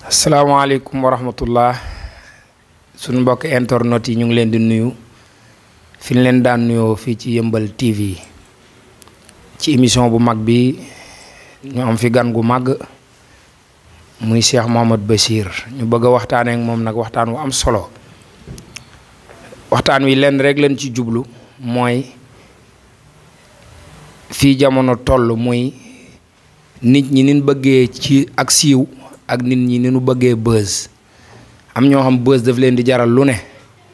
asalaamaaleykum wa rahmatullah suñu mbokk internet yi ñu ngi leen di nuyu fi ñu leen daan nuyoo fii ci yëmbal TV ci émission bu mag bi ñu am fi gan gu mag muy Cheikh Mouhamad Bachir ñu bëgg a waxtaanee ak moom nag waxtaan wu am solo waxtaan wi lenn rek lañ ci jublu mooy fii jamono toll muy nit ñi nin bëggee ci ak siiw ak nit ñi ni nu bëggee buzz am ñoo xam buzz daf leen di jaral lu ne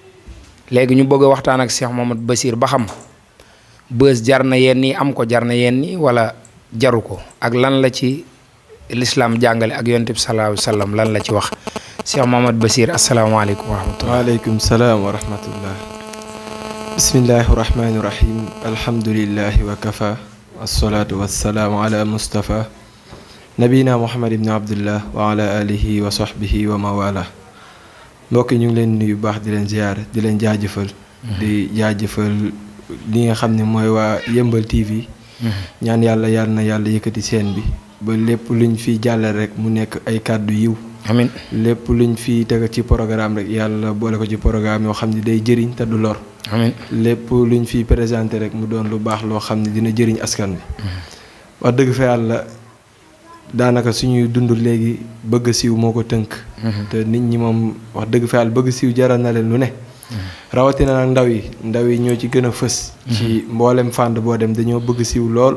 léegi ñu bëgg a waxtaan ak Cheikh Mouhamad Bachir ba xam buzz jar na yenn yi am ko jar na yenn yi wala jaru ko ak lan la ci lislaam jàngale ak yonent bi sallallahu alayhi wa sallam lan la ci wax Cheikh Mouhamad Bachir asalaamaaleykum wa rahmatullah waaleykum salaam wa rahmatullah bismillahi rahmaani rahim alhamdulillahi wa kafa wasalaatu wasalaamu ala mustafa nabina muhammad ibni abdullah wa ala alihi wa sahbihi wa mawala mbokk ñu ngi leen nuyu baax di leen ziyaar di leen jaajëfal di jaajëfal li nga xam ne mooy waa yëmbal tv ñaan yàlla yàlla na yàlla yëkkati seen bi ba lépp luñ fi jàllal rek mu nekk ay kàddu yiw amin lépp luñ fi teg ci programme rek yàlla boole ko ci programme yoo xam ne day jëriñ te du lor amin lépp luñ fi présenté rek mu doon lu baax loo xam ne dina jëriñ askan bi wax dëgg fa yàlla daanaka suñuy dund léegi bëgg siiw moo ko tënk te nit ñi moom wax dëgg fa yàlla bëgg siiw jaral na leen lu ne rawatina nag ndaw yi ndaw yi ñoo ci gën a fës ci mboolem fànn boo dem dañoo bëgg siiw lool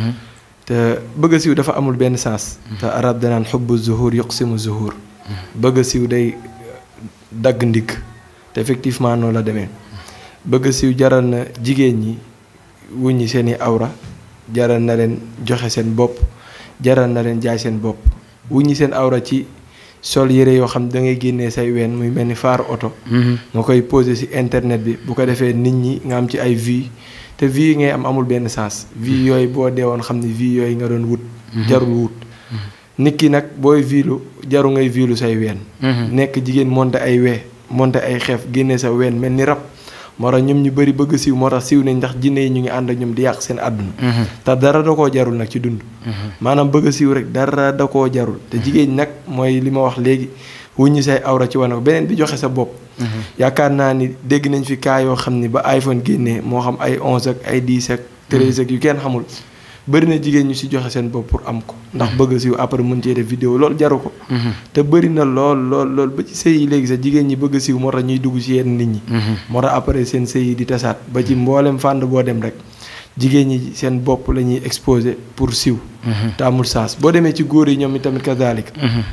te bëgg siiw dafa amul benn sens te arab danaan xubbu zuhur yuqsimu zuhur bëgg siiw day dagg ndigg te effectivement noonu la demee bëgg siiw jaral na jigéen ñi wuññi seeni awra jaral na leen joxe seen bopp jaral na leen jaay seen bopp wuññi seen awra ci sol yére yoo xam da ngay génnee say ween muy mel ni faar oto nga koy posé ci internet bi bu ko defee nit ñi nga am ci ay vues te vues yi ngay am amul benn sens vues yooyu boo deewoon xam ne vues yooyu nga doon wut jarul wut nit ki nag booy vilu jaru ngay vilu say ween nekk jigéen monte ay wee monte ay xeef génnee sa ween mel ni rab moo tax ñoom ñu bëri bëgg siiw moo tax siiw nañ ndax jinne yi ñu ngi ànd ak ñoom di yàq seen àdduna te dara da koo jarul nag ci dund maanaam bëgg siiw rek dara da koo jarul te jigéen nag mooy li ma wax léegi wuññi say awra ci wane ko beneen bi joxe sa bopp yaakaar naa ni dégg nañ fi kaa yoo xam ni ba iPhone génnee moo xam ay 11 ak ay 10 ak 13 ak yu kenn xamul bëri na jigéen ñu si joxe seen bopp pour am ko ndax bëgg siiw après mën cee def vidéo loolu jaru ko te bëri na lool lool lool ba ci sëy yi léegi sax jigéen ñi bëgg siiw moo tax ñuy dugg ci yenn nit ñi moo tax après seen sëy yi di tasaat ba ci mboolem fànn boo dem rek jigéen ñi seen bopp la ñuy exposé pour siiw te amul saas boo demee ci góor yi ñoom itamit kazalik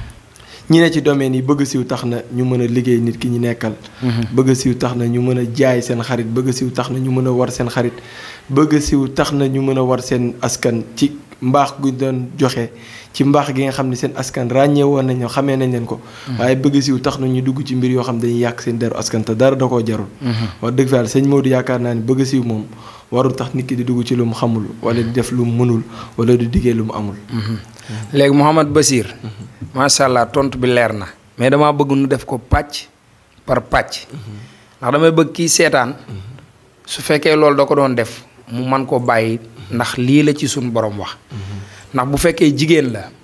ñi ne ci domaine yi bëgg siiw tax na ñu mën a liggéey nit ki ñu nekkal bëgg siiw tax na ñu mën a jaay seen xarit bëgg siiw tax na ñu mën a war seen xarit bëgg siiw tax na ñu mën a war seen askan ci mbaax gu doon joxe ci mbaax gi nga xam ne seen askan ràññee woon nañ xamee nañ leen ko waaye bëgg siiw tax na ñu dugg ci mbir yoo xam dañuy yàq seen deru askan te dara da koo jarul wax dëgg fa yàlla sëñ Modou yaakaar naa ni bëgg siiw moom warul tax nit ki di dugg ci lu mu xamul wala di def lu mu mënul wala di diggee lu mu amul léegi Mouhamad Bachir macha allah tontu bi leer na mais damaa bëgg nu def ko pàcc par pàcc ndax damay bëgg kii seetaan su fekkee loolu da ko doon def mu man koo bàyyi ndax lii la ci suñu borom wax ndax bu fekkee jigéen la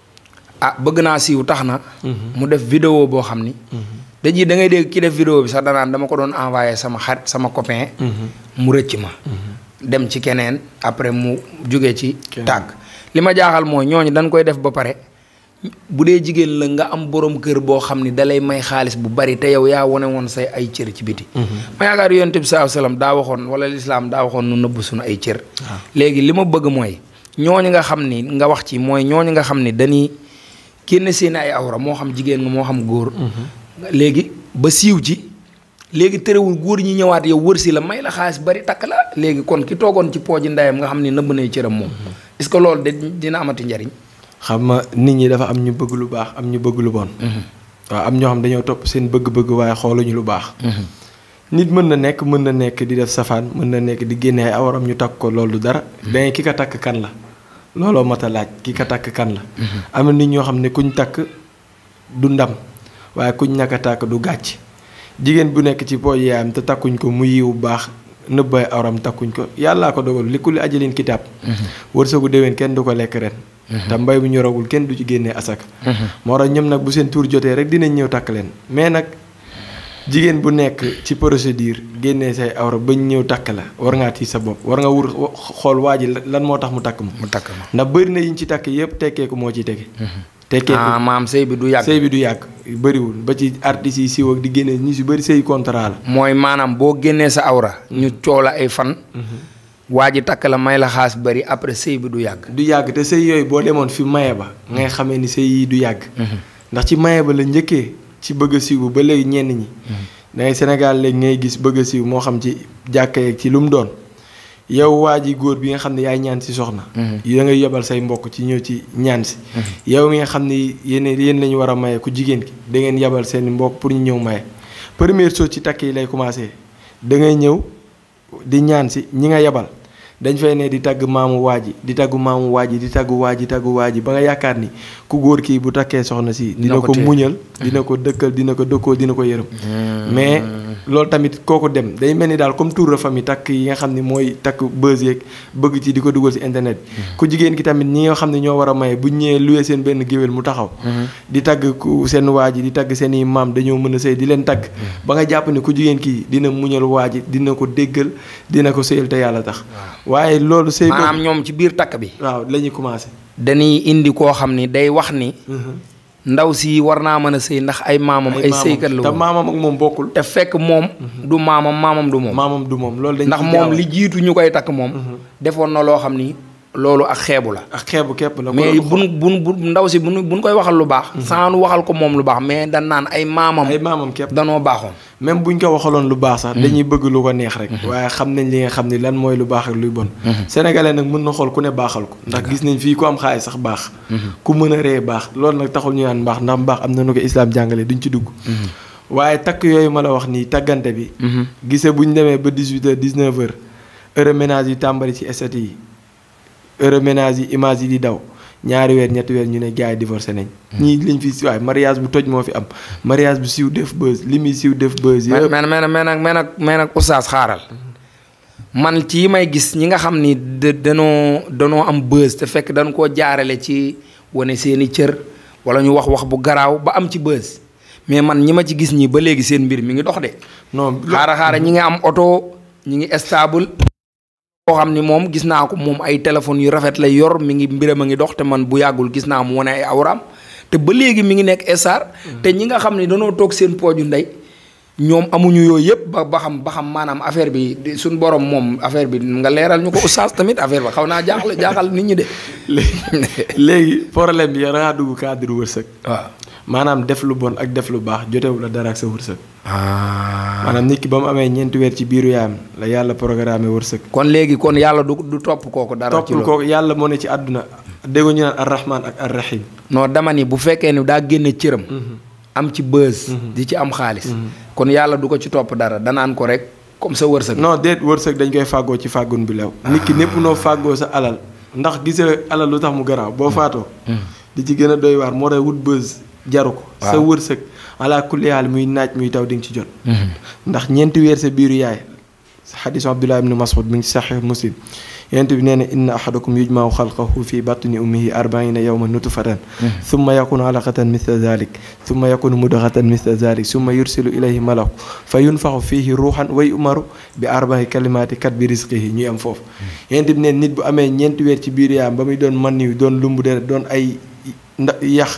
ah bëgg naa siiw tax na mu def vidéo boo xam ni dañuy da ngay dégg ki def vidéo bi sax danaan dama ko doon envoyé sama xarit sama copain mu rëcc ma dem ci keneen après mu jóge ci tàgg li ma jaaxal mooy ñooñu dañ koy def ba pare bu dee jigéen la nga am borom kër boo xam ni dalay may xaalis bu bari te yow yaa wane woon say ay cër ci biti ma yaakaar yonent bi saa salaam daa waxoon wala lislaam daa waxoon nu nëbb suñu ay cër léegi li ma bëgg mooy ñooñu nga xam ni nga wax ci mooy ñooñu nga xam ni dañuy génn seen ay awra moo xam jigéen nga moo xam góor léegi ba siiw ci léegi terewul góor ñi ñëwaat yow wër si la may la xaalis bari takk la léegi kon ki toogoon ci pooji ndeyam nga xam ni nëbb nay cëram moom est-ce que loolu de dina amati njariñ xam nga nit ñi dafa am ñu bëgg lu baax am ñu bëgg lu bon waaw am ñoo xam dañoo topp seen bëgg-bëgg waaye xooluñu lu baax nit mën na nekk mën na nekk di def safaan mën na nekk di génne ay awaram ñu takk ko loolu dara dangay ki ka takk kan la looloo mat a laaj ki ka takk kan la am na nit ñoo xam ne kuñ takk du ndam waaye kuñ ñàkk a takk du gàcc jigéen bu nekk ci pooj yaayam te takkuñ ko mu yiw baax nëbbay awram takkuñ ko yàllaa ko dogal li kulli ajalin kitaab wërsëgu déwén kenn du ko lekk ren te mbay bu ñoragul kenn du ci génnee asaka moo tax ñoom nag bu seen tuur jotee rek dinañ ñëw takk leen mais nag jigéen bu nekk ci procédure génnee say awra bañ ñëw takk la war ngaa tiit sa bopp war nga wur xool waa ji lan moo tax mu takk ma mu takk ma ndax bëri na yiñ ci takk yëpp tekkeeku moo ciy tege tekkeeku ah maam sëy bi du yàgg sëy bi du yàgg bëriwul ba ci artistes yi siiw ak di génne ñi si bëri sëy contrat la mooy maanaam boo génnee sa awra ñu coow la ay fan waa ji takk la may la xaas bëri après sëy bi du yàgg du yàgg te sëy yooyu boo demoon fi maye ba ngay xamee ni sëy yi du yàgg ndax ci maye ba la njëkkee ci bëgg a siiw ba léegi ñenn ñi dangay Sénégal léegi ngay gis bëgg a siiw moo xam ci jàkka yeeg ci lu mu doon yow waa ji góor bi nga xam ne yaay ñaan si soxna da ngay yebal say mbokk ci ñëw ci ñaan si yow mi nga xam ne yéen yéen la ñu war a maye ku jigéen ki da ngeen yebal seen mbokk pour ñu ñëw maye première chose ci takk yi lay commencé da ngay ñëw di ñaan si ñi nga yebal dañ fay ne di tagg maamu waa ji di taggu maamu waa ji di taggu waa ji taggu waa ji ba nga yaakaar ni ku góor kii bu takkee soxna si dina ko muñal dina ko dëkkal dina ko dëkkoo dina ko yërëm mais loolu tamit kooku dem day mel ni daal comme tour de famille takk yi nga xam ne mooy takk buzz yeeg bëgg ci di ko dugal si internet bi ku jigéen ki tamit ñi nga xam ne ñoo war a maye bu ñëwee luwee seen benn géwél mu taxaw di tagg ku seen waa ji di tagg seen i maam dañoo mën a sëy di leen tagg ba nga jàpp ne ku jigéen kii dina muñal waa ji dina ko déggal dina ko sëyal te yàlla tax waaye loolu sëy maanaam ñoom ci biir takk bi waaw la ñuy commencé dañuy indi koo xam ni day wax ni ndaw si war naa mën a sëy ndax ay maamam ay sëykat la te woon maamam ak moom bokkul te fekk moom du maamam maamam du moom maamam du moom loolu dañ ndax ciy moom jaawale. li jiitu ñu koy takk moom defoon na loo xam ni loolu ak xeebu la ak xeebu képp la mais kon buñ buñ bu ndaw si buñ buñ koy waxal lu baax sans nu waxal ko moom lu baax mais dan naan ay maamam ay maamam képp danoo baaxoon même buñ ko waxaloon lu baax sax dañuy bëgg lu ko neex rek waaye xam nañ li nga xam ni lan mooy lu baax ak luy bon sénégalais nag mën na xool ku ne baaxal ko ndax gis nañ fii ku am xaalis sax baax ku mën a ree baax loolu nag taxul ñu naan mbaax ndax mbaax am na nu ko islaam jàngale duñ ci dugg waaye takk yooyu ma la wax nii taggante bi gise bu ñu demee ba 18 heures 19 heures heure ménage yi tàmbali ci estate yi heure ménage yi image yi di daw ñaari weer ñetti weer ñu ne gars yi divorcé nañ ñii lañ fi si waaye mariage bu toj moo fi am mariage bu siiw def buzz li muy siiw def buzz mais yëpp mais mais mais nag mais nag mais nag oustaz xaaral man ci yi may gis ñi nga xam ni da danoo danoo am buzz te fekk dañ koo jaarale ci wane seeni cër wala ñu wax wax bu garaaw ba am ci buzz mais man ñi ma ci gis ñi ba léegi seen mbir mi ngi dox de non xaara xaara ñi ngi am oto ñi ngi stable koo xam ni moom gis naa ko moom ay téléphones yu rafet lay yor mi ngi mbiram a ngi dox te man bu yàggul gis naa mu wane ay awraam te ba léegi mi ngi nekk star te ñi nga xam ne danoo toog seen pooju ndey ñoom amuñu yooyu yëpp ba ba xam ba xam maanaam affaire bi di- suñ borom moom affaire bi nga leeral ñu ko oustaz tamit affaire ba xaw naa jaaxle jaaxal nit ñi de. léegi léegi problème bi yow da ngaa dugg cadre wërsëg waaw. maanaam def lu bon ak def lu baax jotewu la dara ak sa wërsëg ah. maanaam nit ki ba mu amee ñeenti weer ci biiru yaayam la yàlla programmé wërsëg kon léegi kon yàlla du du topp kooku dara. ci toppul loolu ko yàlla moo ne ci àdduna dégg ñu naan arrahman ak arrahim non dama ni bu fekkee ni daa génne cëram. am ci bës. di ci am xaalis. kon yàlla du ko ci topp dara danaan ko rek comme sa wërsëg. non déet wërsëg dañ koy fàggoo ci fàggun bi lew nit ki népp noo fàggoo sa alal ndax gisa alal lu tax mu garaaw boo faatoo di ci gën a doy waar moo tax wut bës jaru ko sa Waaw. wërsëg ala kulli haal muy naaj muy taw di nga ci jot ndax ñeenti weer sa biiru yaay xadisu abdullah ibnu mas'ud mi ngi ci saxiix muslim yonent bi nee na inna ahadakum yujmau xalqahu fi batni ummihi arbaina yawma nutfatan summa yakunu alaqatan mithla dhalik summa yakunu mudghatan mithla dhalik summa yursilu ilayhi malaku fa yunfaxu fihi ruuxan way umaru bi arbai kalimaati kat bi risqihi ñuy am foofu yonent bi nee nit bu amee ñeenti weer ci biiru yaayam ba muy doon man yu doon lumbu deret doon ay nda yax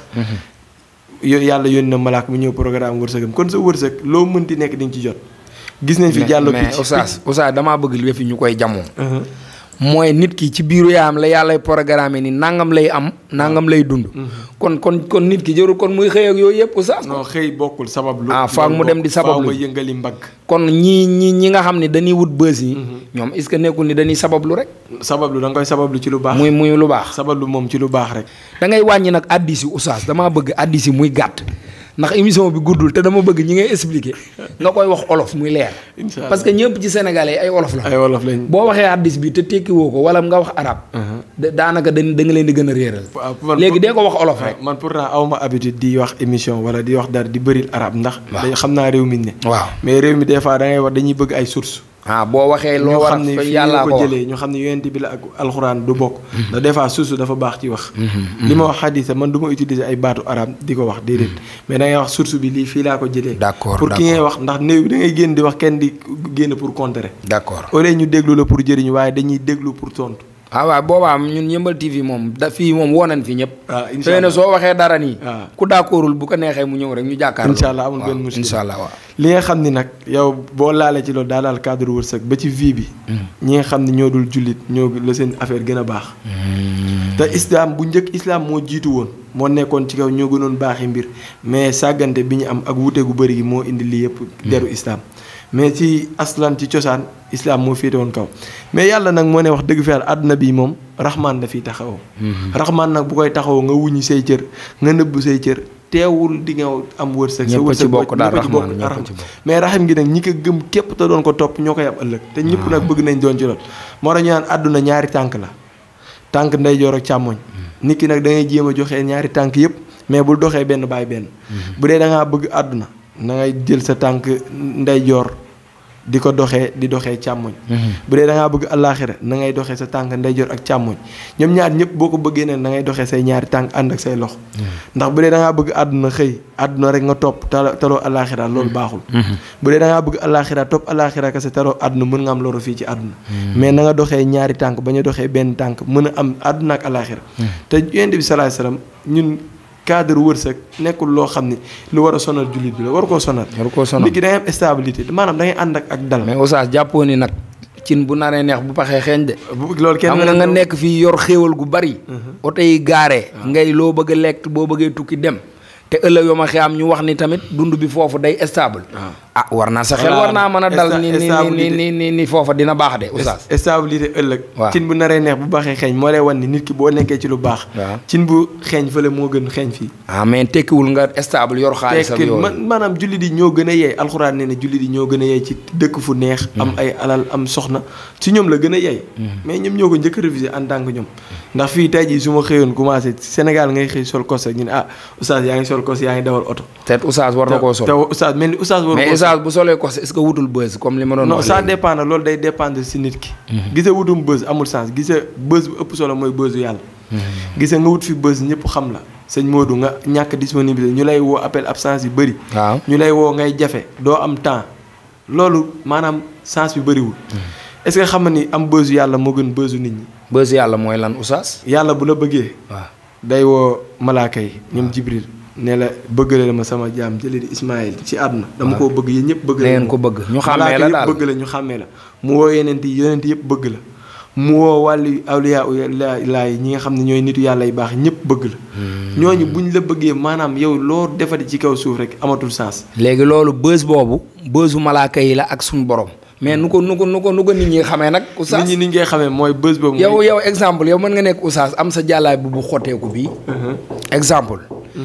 yo yàlla yónni na malaak mu ñëw programme wërsëgam kon sa wërsëg loo mënti nekk di nga ci jot gis nañ fi mais jàllo mais picc oustaz oustaz damaa bëgg li fi ñu koy jamoo. Uh-huh. mooy nit ki ci biiru yaayam la yàllay programme ni nangam lay am nangam lay dund. kon kon kon nit ki jarul kon muy xëy ak yooyu yëpp oustaz. non xëy bokkul sabab lu Ah, faak mu dem di sabab faaw lu. nga yëngali mbagg kon ñii ñi ñi nga xam ne dañuy wut bës yi. ñoom est-ce que nekkul ni dañuy sabablu rek. sabab lu da nga koy sabab lu ci lu baax muy muy lu baax. sabab lu moom ci lu baax rek da ngay wàññi nag addis yi oustaz damaa bëgg addis yi muy gàtt ndax émission bi guddul te dama bëgg ñi ngay expliquer nga koy wax olof muy leer. Incha Allah. parce que ñëpp ci sénégalais yi ay olof la. ay wolof lañ boo waxee addis bi te tekkiwoo ko wala nga wax arab da- daanaka dañ da nga leen di gën a réeral. waaw man léegi pour- dee ko wax olof rek. man pourtant awma habitude di wax émission wala di wax dara di bëril arab ndax Waaw. day xam naa réew mi ne waaw mais réew mi des fois da ngay wax dañuy bëgg ay source ah boo waxee loo ñu war xam ne fa fii yàllaa la ko ko wax jëlee ñu xam ne yonent bi la ak alxuraan du bokk ndax des fois suusu dafa baax ci wax li ma wax xadisa man du ma utiliser ay baatu arab di ko wax déedéet mais da ngay wax source bi lii fii laa ko jëlee D'accord, pour ki d'accord. ngay wax ndax néew bi da ngay génn di wax kenn di génn pour contrer d'accord au lieu ñu déglu la pour jëriñu waaye dañuy déglu pour tontu ah waaw boobaa ñun yëmbal TV moom da fii moom woo nañ fi ñëpp. ah incha xëy na allah soo waxee dara nii. waaw. ku d'accordul bu ko neexee mu ñëw rek ñu jàkkaarloo. incha allah amul waaw, benn muskil incha allah waaw. li nga xam ni nag yow boo laalee ci loolu daa daal cadre wërsëg ba ci vie bi ñi nga xam ne ñoo dul jullit ñoo la seen affaire gën a baax te islam bu njëkk islam moo jiitu woon moo nekkoon ci kaw ñoo gënoon baaxi mbir mais sàggante bi ñu am ak wute gu bëri gi moo indi lii yëpp deru islam mais ci aslan ci cosaan islam moo féete woon kaw mais yàlla nag moo ne wax dëgg fa yàlla àdduna bi moom raxmaan la fiy taxawoo raxmaan nag bu koy taxawoo nga wuññi say cër nga nëbb say cër teewul di nga am wërsëg sa Ñëpp a ci wërsëg bokk daal ñëpp a ci Rahmaan, bokk, ñëpp a Rahmaan. ci bokk. mais raxim gi nag ñi ko gëm képp te doon ko topp ñoo koy am ëllëg te ñëpp nag bëgg nañ doon ci lool moo tax ñu naan àdduna ñaari tànk la tànk ndeyjoor ak càmmoñ nit ki nag da ngay jéem a joxe ñaari tànk yëpp mais bul doxee benn bàyyi benn bu dee da ngaa bëgg àdduna na ngay jël sa tànk ndeyjoor di ko doxee di doxee càmmoñ bu dee da ngaa bëgg àllaaxira na ngay doxee sa tànk ndeyjoor ak càmmoñ ñoom ñaar ñëpp boo ko bëggee ne na ngay doxee say ñaari tànk ànd ak say loxo ndax bu dee da ngaa bëgg àdduna xëy àdduna rek nga topp talo taloo àllaaxira loolu baaxul bu dee da ngaa bëgg àllaaxira topp àllaaxira kese taloo àdduna mën nga am loru fii ci àdduna mais na nga doxee ñaari tànk ba ñu doxee benn tànk mën a am àdduna ak àllaaxira te yonent bi salaay salaam ñun cadre wërsëg nekkul loo xam ni lu war a sonal jullit bi la war koo sonal war koo sonal nit ki da ngay am stabilité maanaam da ngay ànd ak ak dal mais Oustaz jàppoo ni nag cin bu naree neex bu paxee xeeñ de. bu loolu kenn xam nga nga nekk fii yor xéewal gu bari. oto yi gaaree. ngay loo bëgg a lekk boo bëggee tukki dem. te ëllëg yoo ma am ñu wax ni tamit dund bi foofu day stable. ah war naa sa xel Voilà, war naa mën a dal ni ni ni stabilité. ni ni ni foofa dina baax de Oustaz. stabilité ëllëg waaw. cin bu naree neex bu baaxee xeeñ moo lay wan ni nit ki boo nekkee ci lu baax waaw. cin bu xeeñ fële moo gën xeeñ fii ah mais tekkiwul nga stable yor xaalis ak tekki yooyu. man maanaam jullit yi ñoo gën a yeey alxuraan nee na jullit yi ñoo gën a yeey ci dëkk fu neex am ay alal am soxna ci ñoom la gën a yeey mais ñoom ñoo ko njëkk a révisé en tant que ñoom ndax fii tey jii su ma xëyoon commencé Sénégal ngay xëy sol kos rek ñu ne ah oustaz yaa ngi sol kos yaa ngi dawal oto te Oustaz war na koo te sol. te oustaz mel ni oustaz war mais Oustaz bu solee ko est-ce que wutul bës comme li ma doon non wax ça léegi. dépend nag loolu day dépendre si nit ki gisa wutum bës amul sens gisa bës bu ëpp solo mooy bësu yàlla gisa nga wut fi bës ñëpp xam la sëñ Modou nga ñàkk disponibilité ñu lay woo appel absence yu bëri waaw ñu lay woo ngay jafe doo am temps loolu maanaam sens bi bëriwul est-ce que xam nga ni am bësu yàlla moo gën bësu nit ñi bës yàlla mooy lan Oustaz. yàlla bu la bëggee waaw day woo malaaka yi ñoom Jibril ne la bëggale ma sama jaam jëlee di Ismaïl ci àdduna dama koo bëgg yéen ñëpp bëgg da ngeen ko bëgg ñu xàmmee la daal bëgg la ñu xàmmee la mu woo yeneen yi yeneen yëpp bëgg la mu woo wàllu awliya laay ñi nga xam ne ñooy nitu yàlla yu baax ñëpp bëgg la ñooñu buñ la bëggee maanaam yow loo defati ci kaw suuf rek amatul sens léegi loolu bës boobu bësu malaaka yi la ak suñu borom mais nu ko nu ko nu ko nu ko nit ñi xamee nag Oustaz nit ñi ni ñu koy xamee mooy bës boobu yow mooy- yow exemple yow mën nga nekk Oustaz am sa jàllaa bi bu xotteeku bii exemple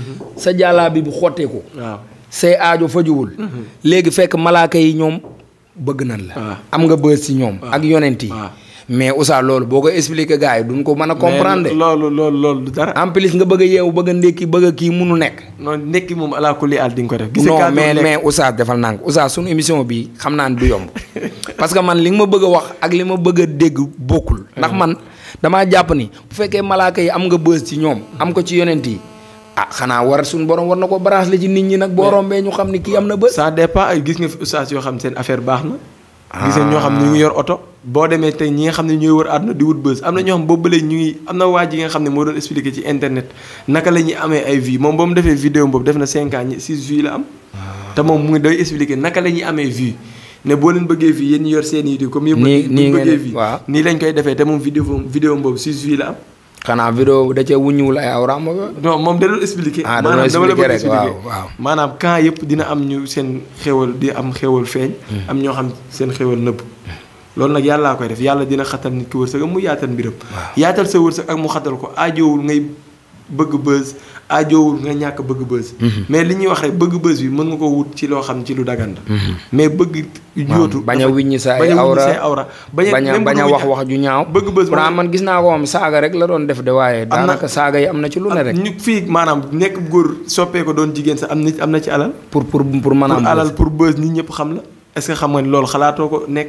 sa jàllaa bi bu xotteeku waaw say aajo fajuwul léegi fekk malaaka yi ñoom bëgg nañ la waaw. am nga bës ci ñoom ak yonent yi waaw. mais Oustaz loolu boo ko expliquer gars yi duñ ko mën a comprendre mais loolu loolu loolu du dara en plus nga bëgg a yeewu bëgg a ndékki bëgg a kii munu nekk noonu nekki moom alaa kulli àll di nga ko def gis nga non cadre mais lekk- mais Oustaz defal naa ko Oustaz sunu émission bi xam naa ne du yomb parce que man li nga ma bëgg a wax ak li ma bëgg a dégg bokkul ndax man damaa jàpp ni bu fekkee malaaka yi am nga bës ci ñoom am ko ci yonent yi ah xanaa war suñu borom war na ko branche la ci nit ñi nag boo rombee ñu xam ni kii am na bës ça dépend ay gis nga fi ustaas yoo xam seen affaire baax na gis nga ñoo xam ne ñu ngi yor oto boo demee tey ñi nga xam ne ñooy wër àdduna di wut bës am na ñoo xam boobu ba léegi ñu ngi am na waa ji nga xam ne moo doon expliqué ci internet naka la ñuy amee ay vues moom ba mu defee vidéo boobu def na 5 ans ñi 6 vues la am te moom mu ngi day expliqué naka la ñuy amee vues ne boo leen bëggee vues yéen ñi yor seen YouTube comme yëpp Nii- bu nii ñu ngeen bëggee def, vues waaw. nii lañ koy defee te moom vidéo vidéo boobu 6 vues la am xanaa vidéo da cee wuññiwul ay awraam ba non moom da doon expliqué. Ah, da doon maanaam dama la expliqué bëgg rek, expliqué. waaw, waaw. maanaam camp yëpp dina am ñu seen xéwal di am xéwal feeñ. am ñoo xam seen xéwal nëbb. loolu nag yàllaa koy def yàlla dina xatal nit ki wërsëg mu yaatal mbiram. yaatal sa wërsëg ak mu xatal ko aajowul ngay bëgg bës aajowul nga ñàkk bëgg bës. mais li ñuy wax rek bëgg bës bi mën nga ko wut ci loo xam ci lu dagan la. mais bëgg. yóotu bañ a dafa- wiññi sa ay bañ a wiññi awra say awra. bañ a bañ a même bañ a bëgg wax wiññi- wax ju ñaaw bëgg bës pourtant moom- man gis naa ko moom saaga rek la doon def de waaye na- daanaka saaga yi am na ci lu ne rek ñu fii maanaam nekk góor soppee ko doon jigéen sax am na am na ci alal. pour pour pour mën a pour am alal bës. pour buzz nit ñëpp xam la est-ce que xam nga ni loolu xalaatoo ko nekk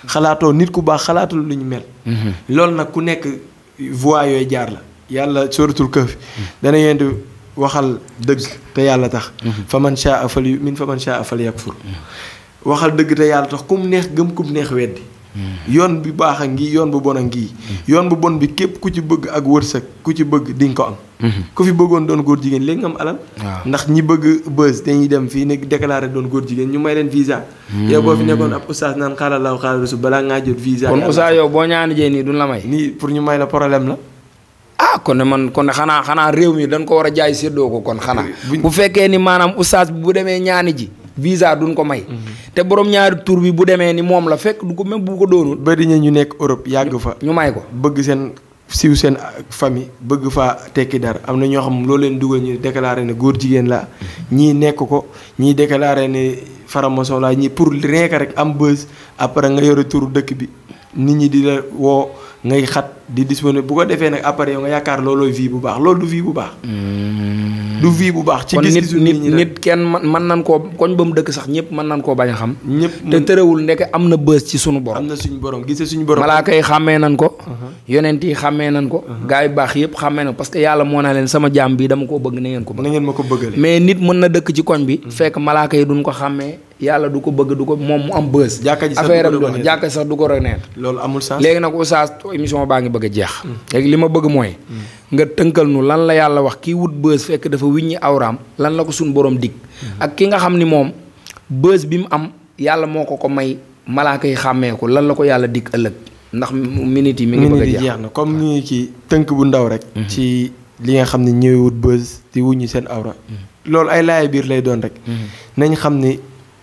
xalaatoo nit ku baax xalaatul lu ñu mel loolu nag ku nekk voie yooyu jaar la yàlla suratul kahf dana yéen di waxal dëgg te yàlla tax fa man shaa fal yu'min fa man shaa fal yakfur waxal dëgg te yàlla tax kum neex gëm kum neex weddi yoon bi baax a ngi yoon bu bon a ngi yoon bu bon bi képp ku ci bëgg ak wërsëg ku ci bëgg di nga ko am ku fi bëggoon doon góor jigéen léegi nga am alal waaw. ndax ñi bëgg bës dañuy dem fii ne déclaré doon góor jigéen ñu may leen visa yow boo fi nekkoon ab oustaz naan xaaral laaw xaaral rasul balaa ngaa jot visa kon yàlla- Oustaz yow boo ñaani jee nii duñ la may nii pour ñu may la problème la ah kon ne man kon ne xanaa xanaa réew mi dañ ko war a jaay séddoo ko kon xanaa buñ- bu fekkee ni maanaam oustaz bi bu demee ñaani ji visa duñ ko may te borom ñaari tur bi bu demee ni moom la fekk du ko même bu ko doonul bari na ñu nekk Europe yàgg fa ñu may ko bëgg seen siiw seen famille bëgg faa tekki dara am na ñoo xam loo leen dugal ñu déclaré ne góor jigéen la ñii nekk ko ñii déclaré ne faramason la ñii pour rien que rek am buzz après nga yore turu dëkk bi nit ñi di la woo ngay xat di disponible bu ko defee nag après yow nga yaakaar loolooy vie bu baax loolu du vie bu baax du vie bu baax ci kon nit gis-gisu nit nit ñi rek nit kenn man mën nan koo koñ ba mu dëkk sax ñëpp mën nan koo bañ a xam ñëpp te mën- tërëwul ndeke am na bës ci sunu am borom na suñu borom gisee suñu borom malaaka yi xàmmee nan ko yonent yi xàmmee nan ko gaa yu baax yëpp xàmmee nan ko parce que yàlla moo naa leen sama jaam bi dama koo bëgg na ngeen ko bëgg na ngeen ma ko bëggale mais nit mën na dëkk ci koñ bi fekk malaaka yi duñ ko xàmmee yàlla du ko bëgg du ko moom mu am bës Jàkka ji sax affaire du am ko doon reconnaître. jàkka sax du ko reconnaître loolu amul sens léegi nag oustaz émission baa ngi bëgg a jeex léegi li ma bëgg mooy nga tënkal nu lan la yàlla wax kii wut bës fekk dafa wiññi awraam lan la ko suñ borom dig ak ki nga xam ni moom bës bi mu am yàlla moo ko ko may malaaka yi xàmmee ko lan la ko yàlla dig ëllëg ndax minute yi mi ngi bëgg a minute yi jeex jeex na comme ni ci tënk bu ndaw rek. ci li nga xam ne ñëwee wut buzz di wuññi seen awra. loolu ay laay biir lay doon rek. nañ xam ni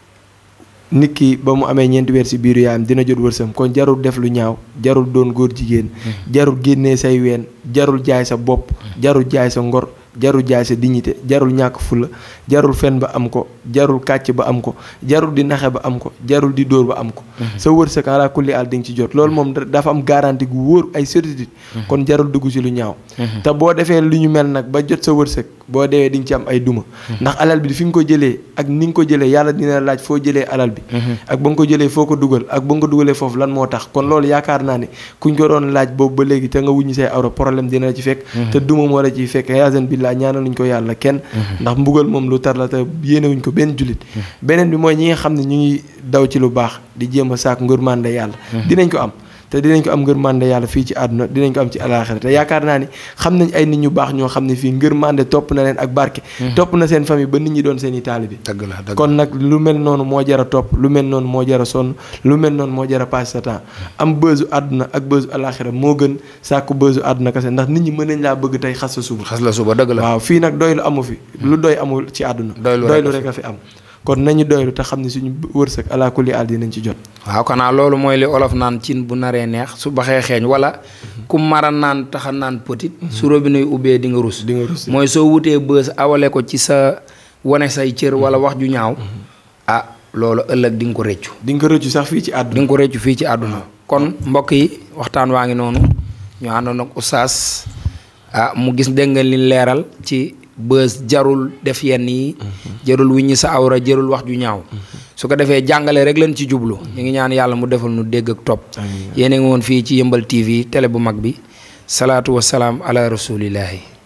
nit ki ba mu amee ñeenti weer si biiru yaayam dina jot wërsëm kon jarul def lu ñaaw jarul doon góor jigéen. jarul génnee say ween jarul jaay sa bopp. jarul jaay sa ngor jarul jaay sa dignité jarul ñàkk fulla jarul fen ba am ko jarul kàcc ba am ko jarul di naxe ba am ko jarul di dóor ba am ko. sa wërsëg ala kulli àll di nga ci jot loolu moom da- dafa am garantie gu wóor ay certitude. kon jarul dugg ci lu ñaaw. te boo defee lu ñu mel nag ba jot sa wërsëg boo deewee di nga ci am ay duma. ndax alal bi fi nga ko jëlee ak ni nga ko jëlee yàlla dina la laaj foo jëlee alal bi. ak ba nga ko jëlee foo ko dugal ak ba nga ko dugalee foofu lan moo tax kon loolu yaakaar naa ne kuñ ko doon laaj boobu ba léegi te nga wuññi say awra problème dina la ci fekk. te duma moo la ciy fekk yaasan billaa ñaanaluñ ko yàlla kenn. ndax mbugal moom lu tar la te yéenewuñ ko benn jullit. beneen bi mooy ñi nga xam ne ñu ngi daw ci lu baax di jéem a saak ngërmande yàlla. dinañ ko am. te dinañ ko am ngërmande yàlla fii ci àdduna dinañ ko am ci alaaxira te yaakaar naa ni xam nañ ay nit ñu baax ñoo xam ne fii ngërmande topp na leen ak barke. topp na seen famille ba nit ñi doon seen i taalibe dëgg la dëgg kon nag lu mel noonu moo jar a topp lu mel noonu moo jar a sonn lu mel noonu moo jar a passé sa temps am bësu àdduna ak bësu alaaxira moo gën sàkku bësu àdduna kese ndax nit ñi mën nañ laa bëgg tey xas sa suba. xas la suba dëgg la waaw fii nag doylu amu fi lu doy amul ci àdduna. Doylu rek a rek a fi am kon nañu doylu te xam ne suñu wërsëg alaa kulli àll dinañ ci jot. waaw xanaa loolu mooy li olof naan cin bu naree neex su baxee xeeñ wala ku mara naan taxa naan petit su robinet yu ubbee di nga rus di nga rus mooy soo wutee bës awale ko ci sa wane say cër wala wax ju ñaaw ah loolu ëllëg di nga ko réccu di nga ko rëccu sax fii ci di àdduna. nga ko réccu fii ci àdduna kon mbokk yi waxtaan waa ngi noonu ñu àndoon ak oustaz ah mu gis dégg nga li leeral ci bës jarul def yenn yi jarul wiññi sa awra jarul wax ju ñaaw su ko defee jàngale rek leen ci jublu ñu ngi ñaan yàlla mu defal nu dégg ak topp Amiin. yéen a ngi woon fii ci yëmbal TV télé bu mag bi salaatu wa salaam ala rasulillahi